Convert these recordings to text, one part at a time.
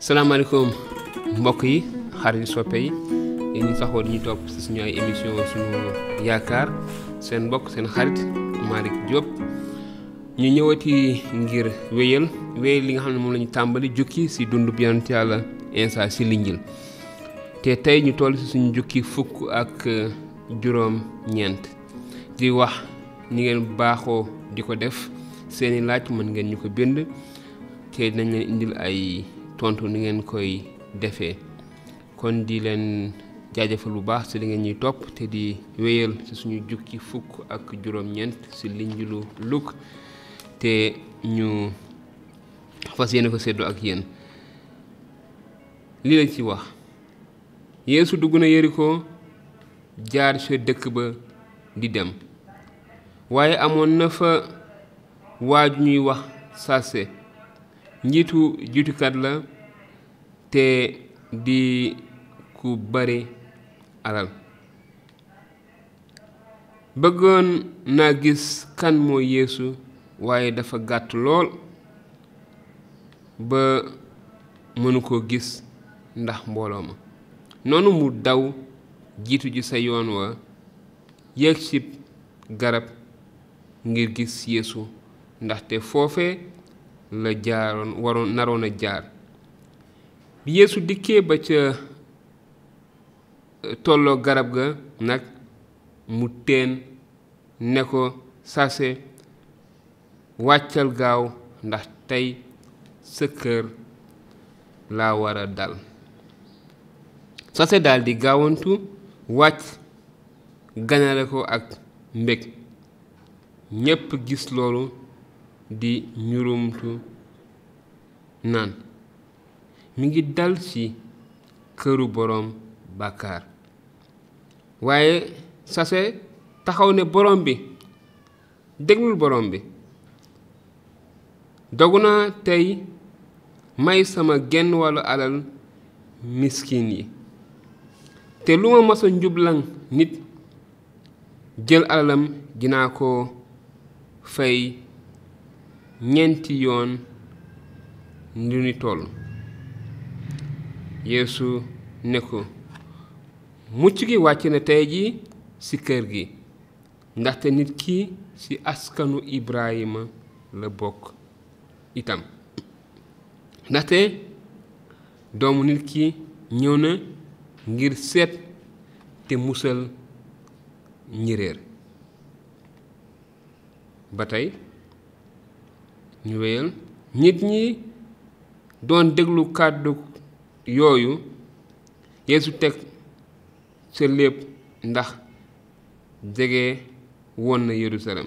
salaamaaleykum mbokk yi xarit soppe yi yéen ñi saxoo di ñu topp si suñu ay émission suñu yaakaar seen mbokk seen xarit Malick Diop ñu ñëwati ngir wéyal wéyal li nga xam ne moom la ñu tàmbali jukki si dund bi yonent yàlla Insa si linjil te tey ñu toll si suñu jukki fukk ak juróom ñeent di wax ni ngeen baaxoo di ko def seeni laaj mën ngeen ñu ko bind te dinañ leen indil ay tontu ni ngeen koy defee kon di leen jaajëfal bu baax ci li ngeen ñuy topp te di wéyal ci suñu jukki fukk ak juróom-ñeent ci linjilu Luk te ñu fas yéene ko séddoo ak yéen lii lañ ci wax Yeesu dugg na Yeriko jaar ca dëkk ba di dem waaye amoon na fa waaju ñuy wax sase njiitu juutukat la te di ku bari alal bëggoon naa gis kan mooy Yeesu waaye dafa gàtt lool ba mënu ko gis ndax mbooloo ma noonu mu daw jiitu ji sa yoon wa yéeg ci garab ngir gis Yeesu ndaxte foofe la jaaroon waroon naroon a jaar bi Yeesu dikkee ba ca tolloo garab ga nag mu teen ne ko sase wàccal gaaw ndax tey sa kër laa war a dal sase daldi gaawantu wàcc ganale ko ak mbég ñépp gis loolu di ñurumtu naan mi ngi dal ci këru boroom bàkkaar waaye sase taxaw ne borom bi déglul borom bi dogu naa tey may sama genn wàllu alal miskin yi te lu ma masa njublan nit jël alalam dinaa ko fay ñeenti yoon lu ni toll Yeesu ne ko mucc gi wàcc na tey ji ci kër gi ndaxte nit ki ci askanu Ibrahima la bokk itam ndaxte doomu nit ki ñëw na ngir seet te musal ñi réer ba tey ñu wéyal nit ñi doon déglu kàddu yooyu Yeesu teg sa lépp ndax jege woon na Yerusalem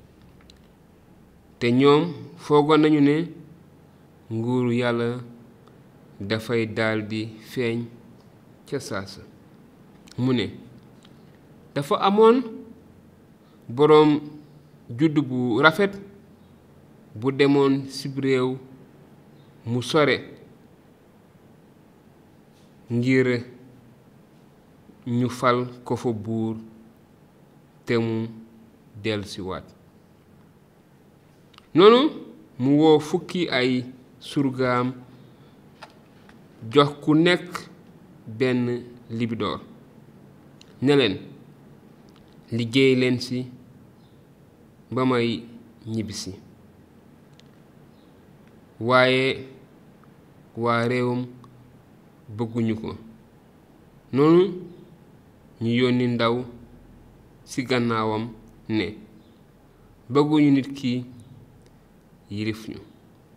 te ñoom foogoon nañu ne nguuru yàlla dafay daldi feeñ ca saasa mu ne dafa amoon boroom judd bu rafet bu demoon cib réew mu sore ngir ñu fal ko fa buur te mu dellusiwaat noonu mu woo fukki ay surgaam jox ku nekk benn libidoor ne leen liggéey leen ci ba may ñibbisi waaye waa réewam bëgguñu ko noonu ñu yónni ndaw ci gannaawam ne bëgguñu nit ki yilif ñu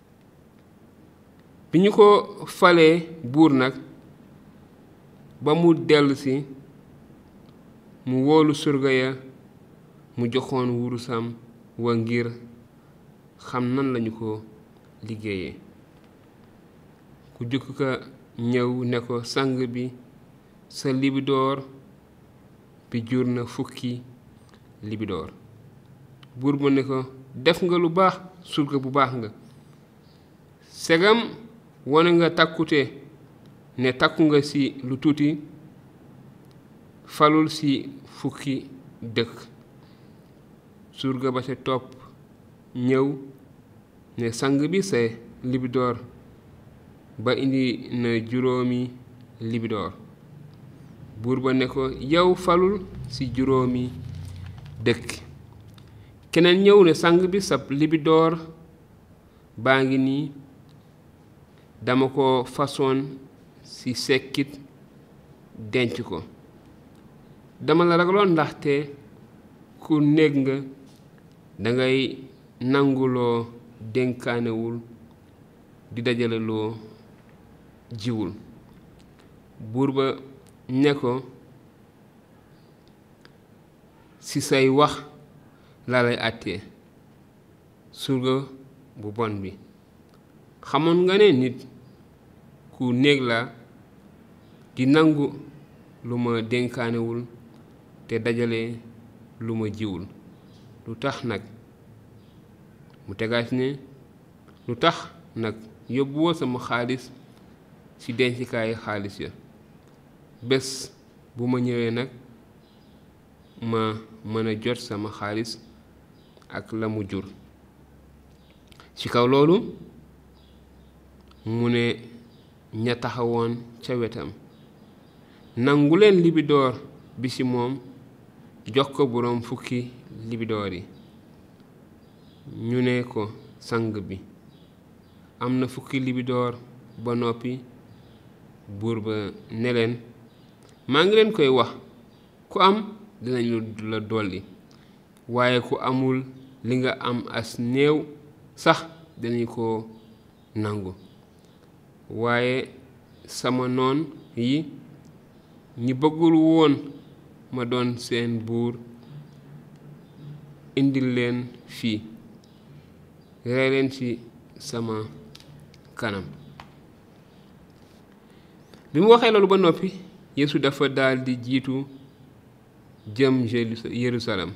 bi ñu ko falee buur nag ba mu dellusi mu woolu surga ya mu joxoon wurusam wa ngir xam nan lañu ko liggéeyee ku jëkk ka ñëw ne ko sang bi sa libidoor bi jur na fukki libidoor buur ba ne ko def nga lu baax surga bu baax nga segam wone nga takkute ne takku nga ci lu tuuti falul ci fukki dëkk surga ba ca topp ñëw ne sang bi sa libidoor ba indi na juróomi libidoor buur ba ne ko yow falul ci juróomi dëkk keneen ñëw ne sang bi sab libidoor baa ngi nii dama ko façon ci sekkit denc ko dama la ragaloon ndaxte ku néeg nga dangay nanguloo dénkaanewul di dajale loo jiwul buur ba ne ko ci say wax laa lay àttee surga bu bon bi xamoon nga ne nit ku néeg la di nangu lu ma dénkaanewul te dajale lu ma jiwul lu tax nag mu tegaat ne lu tax nag yóbbuwoo sama xaalis ci dencikaayu xaalis ya bés bu ma ñëwee nag ma mën a jot sama xaalis ak la mu jur ci kaw loolu mu ne ña taxawoon ca wetam nangu leen libidoor bi ci moom jox ko boroom fukki libidoor yi ñu ne ko sang bi am na fukki libidoor ba noppi buur ba ne leen maa ngi leen koy wax ku am dinañu la dolli waaye ku amul li nga am as néew sax dinañu ko nangu waaye sama noon yi ñi bëggul woon ma doon seen buur indil leen fii rey leen ci sama kanam bi mu waxee loolu ba noppi Yeesu dafa daldi jiitu jëm Yerusalem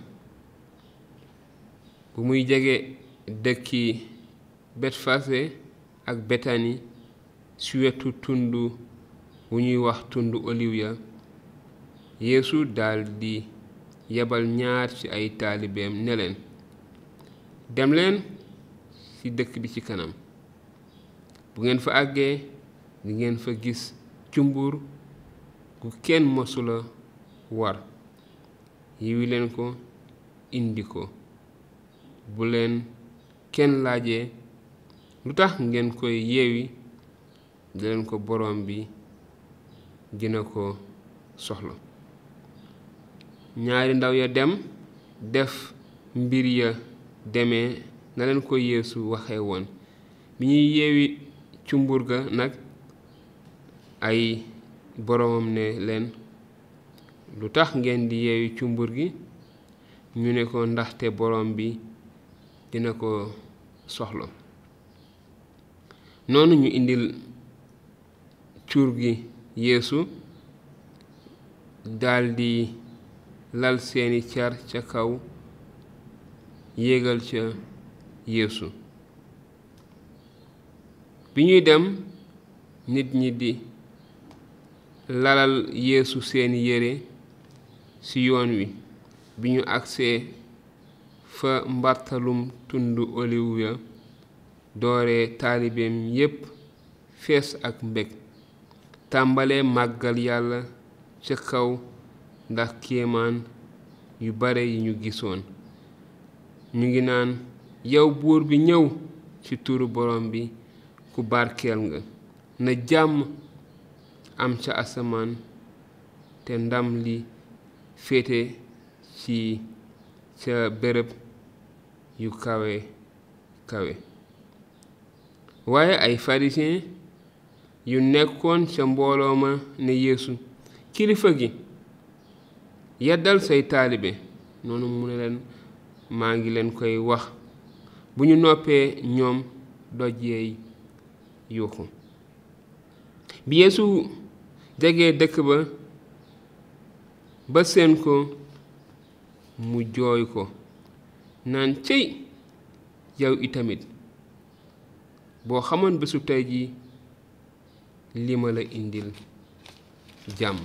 bu muy jege dëkki Betfase ak Betani ci wetu tund wu ñuy wax tund oliw ya Yeesu daldi yebal ñaar ci ay taalibeem ne leen dem leen ci dëkk bi ci kanam bu ngeen fa àggee di ngeen fa gis cumbur gu kenn mosula war yiwi leen ko indi ko bu leen kenn laajee lu tax ngeen koy yeewi di leen ko borom bi dina ko soxla ñaari ndaw ya dem def mbir ya demee na leen ko yeesu waxe woon bi ñuy yeewi cumbur ga nag ay boromam ne leen lu tax ngeen di yeewi cumbur gi ñu ne ko ndaxte borom bi dina ko soxla noonu ñu indil cuur gi yeesu daldi lal seeni car ca kaw yéegal ca yeesu bi ñuy dem nit ñi di lalal yeesu seeni yére ci yoon wi bi ñu agsee fa mbartalum tund oliw ya doore taalibeem yépp fees ak mbég tàmbalee màggal yàlla ca kaw ndax kéemaan yu bare yi ñu gisoon ñu ngi naan yow buur bi ñëw ci turu borom bi ku barkeel nga na jàmm am ca asamaan te ndam li féete ci ca bërëb yu kawe kawe waaye ay pharisien yu nekkoon ca mbooloo ma ne yeesu kilifa gi yeddal say taalibe noonu mu ne leen maa ngi leen koy wax bu ñu noppee ñoom doj yeey yuuxu bi yeesu jege dëkk ba ba seen ko mu jooy ko naan cëy yow itamit boo xamoon bésu tey ji li ma la indil jàmm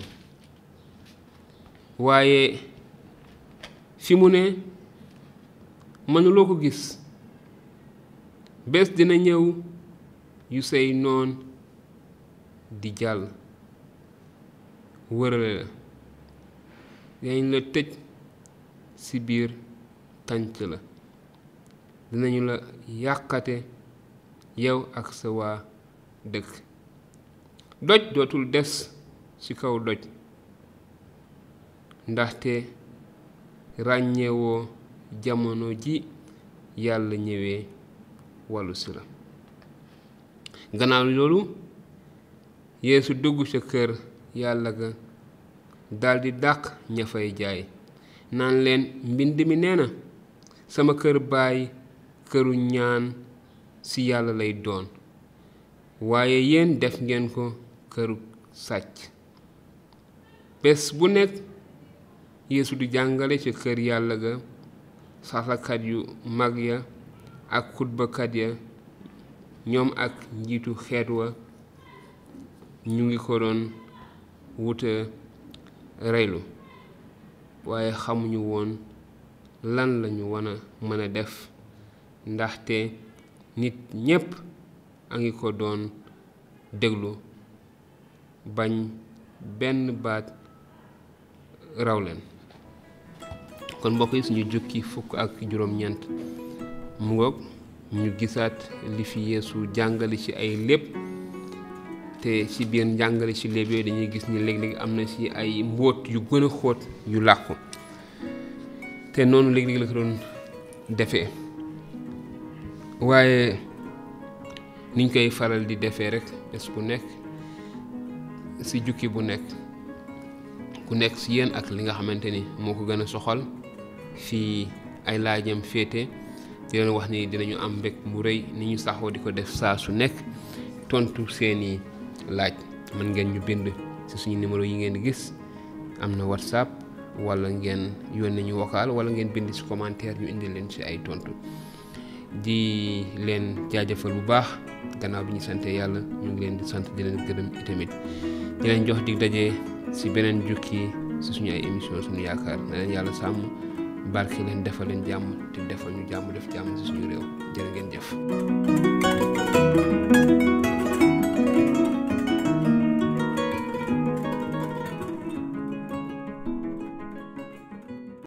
waaye fi mu ne mënuloo ko gis bés dina ñëw yu say noon di jàll wërale la dinañ la tëj ci biir tànc la dinañu la yàqate yow ak sa waa dëkk doj dootul des ci kaw doj ndaxte ràññeewoo jamono ji yàlla ñëwee wàllu si la gannaaw loolu yeesu dugg ca kër yàlla ga daldi dàq ña fay jaay naan leen mbind mi nee na sama kër baay këru ñaan ci yàlla lay doon waaye yéen def ngeen ko këru sàcc bés bu nekk yeesu di jàngale ca kër yàlla ga saxlakat yu mag ya ak xutbakat ya ñoom ak njiitu xeet wa ñu ngi ko doon wuta reylu waaye xamuñu woon lan lañu wan a mën a def ndaxte nit ñépp a ngi ko doon déglu bañ benn baat raw leen kon mbokk yi suñu jukki fukk ak juróom-ñeent mu ngoog ñu gisaat li fi yeesu jàngale ci ay lépp te ci biir njàngale ci léeb yooyu dañuy gis ni léeg-léeg am na ci ay mbóot yu gën a xóot yu làqu te noonu léeg-léeg la ko doon defee waaye niñ koy faral di defee rek bés bu nekk ci jukki bu nekk ku nekk ci yéen ak li nga xamante ni moo ko gën a soxal fii ay laajam féete di leen wax ni dinañu am mbég mu rëy ni ñu saxoo di ko def saa su nekk tontu seeni laaj mën ngeen ñu bind ci suñu numéro yi ngeen gis am na whatsapp wala ngeen yónnee ñu vocal wala ngeen bind ci commentaire ñu indi leen ci ay tontu di leen jaajëfal bu baax gannaaw bi ñu sante yàlla ñu ngi leen di sant di leen gërëm itamit di leen jox dig daje ci beneen jukki ci suñu ay émission suñu yaakaar na leen yàlla sàmm barke leen defal leen jàmm te defal ñu jàmm def jàmm ci suñu réew jërë ngeen jëf